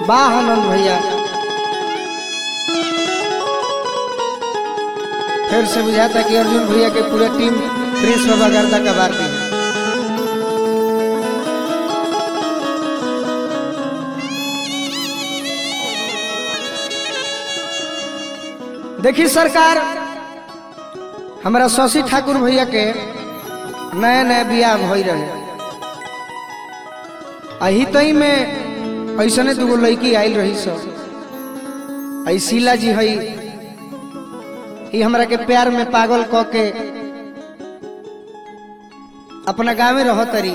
वाह आनंद भैया फिर से बुझाता कि अर्जुन भैया के पूरा टीम प्रिंस बाबा गर्दा कबार दी है देखी सरकार हमारा शशि ठाकुर भैया के नया नया बियाह भई रहे अही तई में ऐसने दूगो लड़की आयल रही सब आई शीला जी हई ई हमरा के प्यार में पागल क के अपना गाँव में रह तरी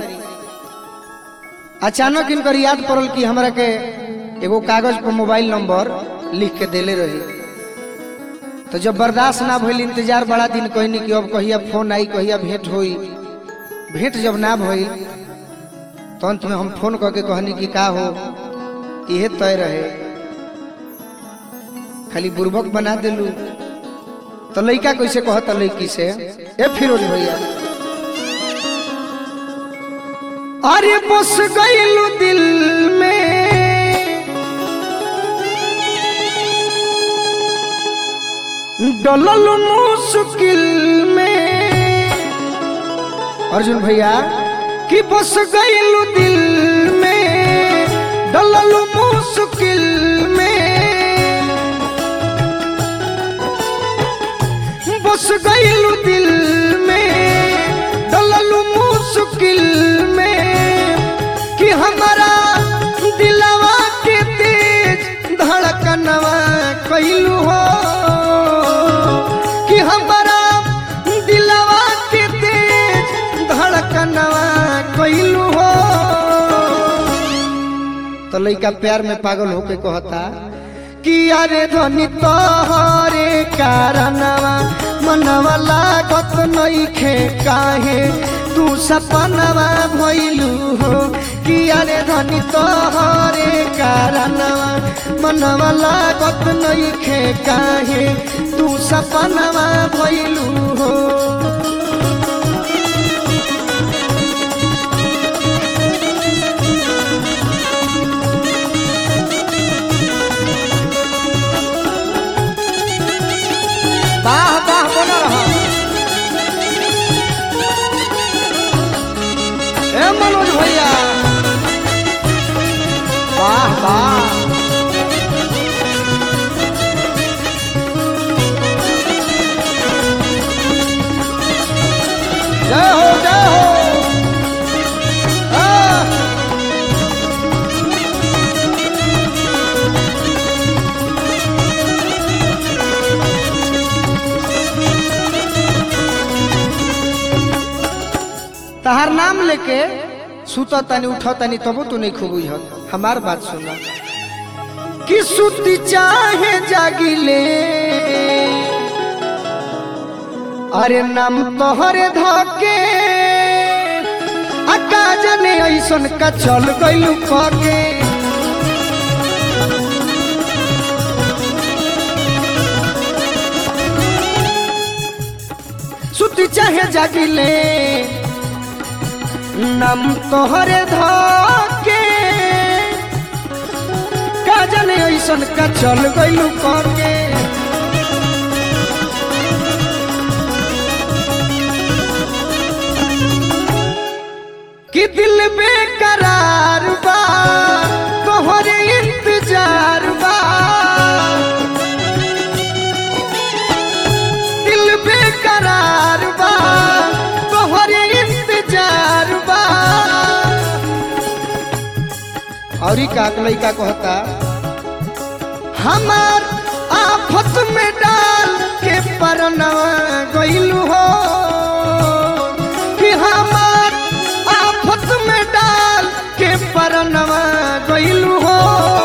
अचानक इनकर याद पड़ल कि हमरा के एगो कागज पर मोबाइल नंबर लिख के देले रही तो जब बर्दाश्त ना भइल इंतजार बड़ा दिन कहनी कि अब कहिया फोन आई कहिया भेंट होई भेंट जब ना भइल तो अंत में हम फोन करके कहनी कि का हो इहे तय रहे खाली बुर्बक बना दिलू तो लड़का कैसे कहता लड़की से ए फिरोज भैया अरे बस गईलू दिल में डलल मुश्किल में अर्जुन भैया कि बस गईलू दिल में डलल मुश्किल में बस गईलू दिल में डलल मुश्किल में कि हमारा दिलवा के तेज धड़कनवा कैलू हो कि हमारा दिलवा के तेज धड़कनवा कैलू हो तो लड़का प्यार में पागल होके कहता कि अरे धनी तोहरे कारणवा मनवा लागत नइखे काहे तू सपनवा भइलू हो कि अरे धनी तोहरे कारणवा मनवा लागत नइखे काहे तू सपनवा भइलू हो वाह वाह बोला रहा ए मनोज भैया वाह वाह जय हो जय हो आ! तहार नाम लेके सुत तनी उठ तनी तबो तू नहीं खूब बुझत हमार बात सुन कि सुती चाहे जागिले अरे नाम तोहरे धके अका जने ऐसन का चल गइलू कके सुती चाहे जागिले नाम तोहरे धके का जाने ऐसन का चल गइलू करके कि दिल बेकरार बा तोहरे इंतजार बा दिल बेकरार बा तोहरे इंतजार बा और ही का लइका कहता हमार आफत में डाल के परनवा गइलू हो कि हमार आफत में डाल के परनवा गइलू हो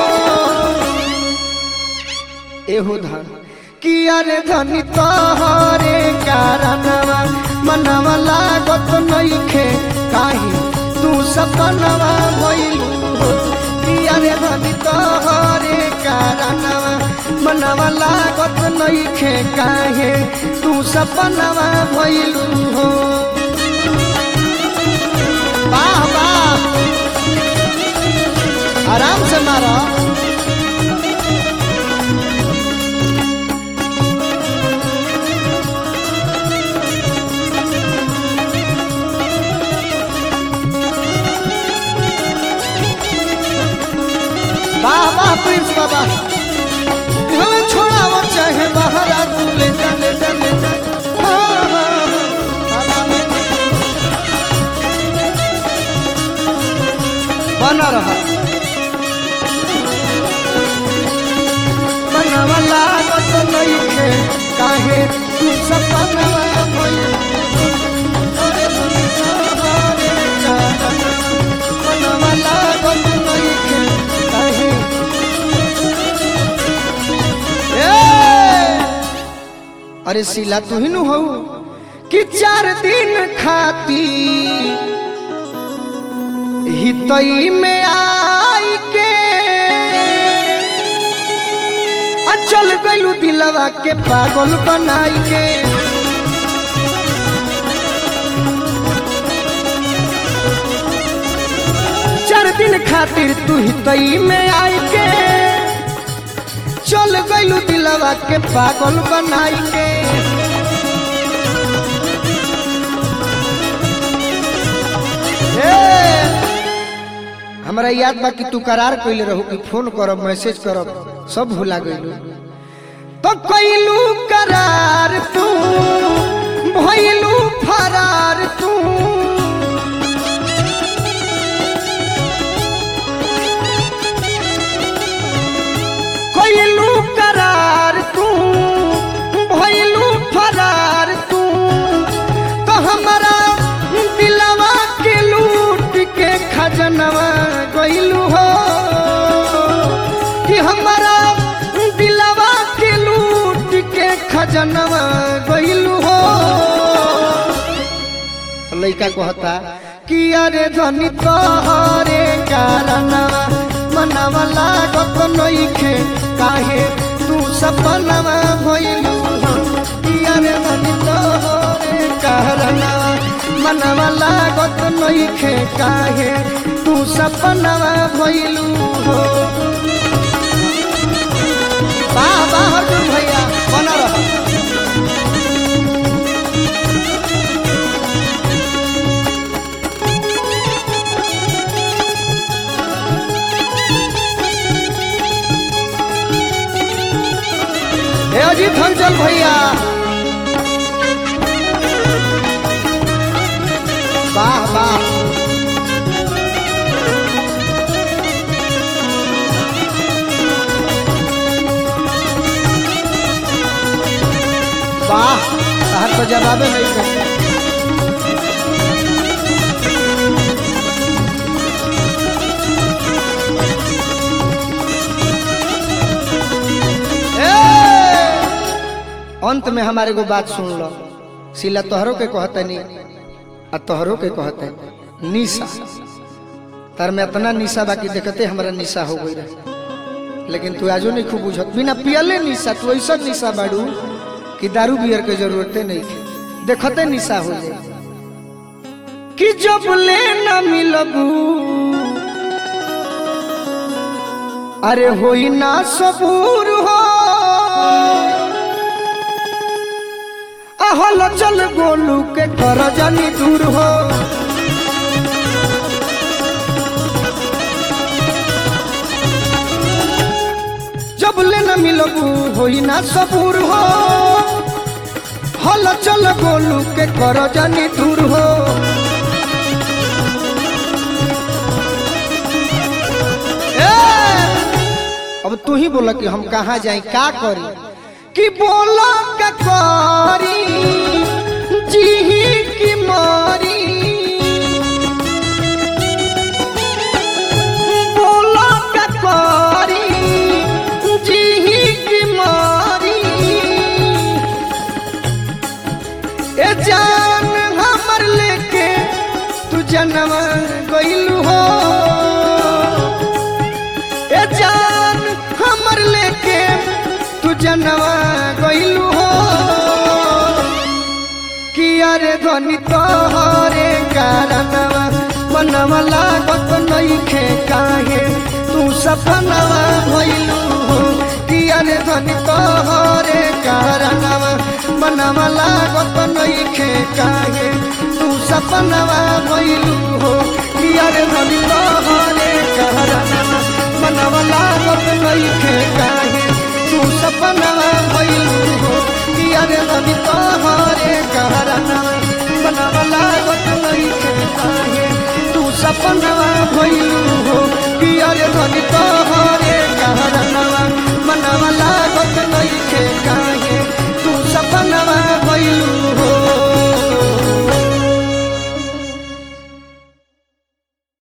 एहो धन कि अरे धनी तोहरे कारणवा मनवा लागत नइखे काहे तू सपनवा भइलू हो कि अरे धनी तोहरे कारणवा मनवा लागत नइखे काहे तू सपनवा भइलू हो वाह वाह आराम से मारो वाह प्रिंस बाबा हमें छोड़ाओ चाहे बाहर आ तू ले जा ले जा ले जा हाँ, हाँ, हाँ, बना रहा बनवा लागत नइखे काहे तू सपनवा भइल अरे दुनिया हरे बनवा लागत नइखे काहे ए अरे सीला तू ही नु हो कि चार दिन खाती हितई में आई के आ चल गइलू दिलवा के पागल बनाई के चार दिन खातिर तू हितई में आई के चल गइलू दिलवा के पागल बनाई के ए, हमरा याद बा कि तू करार कइले रहू कि फोन करब मैसेज करब सब भुला गइलू तो कइलू करार तू भइलू फरार तू कइलू करार तू भइलू फरार तू तो हमारा दिलवा के लूट के खजनवा गइलू हो कि हमारा दिलवा के लूट के खजनवा गइलू हो तो लइका कहता कि अरे धनी तोहरे कारणवा मनवा लागत नइखे काहे तू सपनवा भइलू हो कि अरे धनी तोहरे कारणवा मनवा लागत नइखे काहे तू सपनवा भइलू हो वाह वाह अर्जुन भैया बना रहा हे अजीत हंचल भैया वाह वाह वाह तहर तो जवाबे नहीं कर अंत में हमारे को बात सुन लो सिला तोहरों के कहतनी आ तोहरों के कहते निशा तार में इतना निशा बाकी देखते हमारा निशा हो गई रहे लेकिन तू आजो नहीं खूब बुझत बिना पियले निशा तू ऐसा निशा बाड़ू कि दारू बियर के जरूरते नहीं थी देखते निशा हो जाए कि जब ले न मिलबू अरे होई ना सबूर हो हल चल गोलू के कर जानी दूर हो जब ले न मिलबू होई ना सबूर हो हल चल गोलू के कर जानी दूर हो ए, अब तू ही बोला कि हम कहाँ जाए का करी कि बोला का करी जी की मारी बोला का करी जी की मारी ए जान हमर लेके तू जन्म गइलू हो ए जान हमर लेके तू जनवा गइलू हो कि अरे ध्वनि तोहरे कारणवा मनवा लागत नइखे काहे तू सपनवा भइलू हो कि अरे ध्वनि तोहरे कारणवा मनवा लागत नइखे काहे तू सपनवा भइलू हो कि अरे ध्वनि तोहरे कारणवा मनवा लागत आवत नहीं खे काहे तू सपना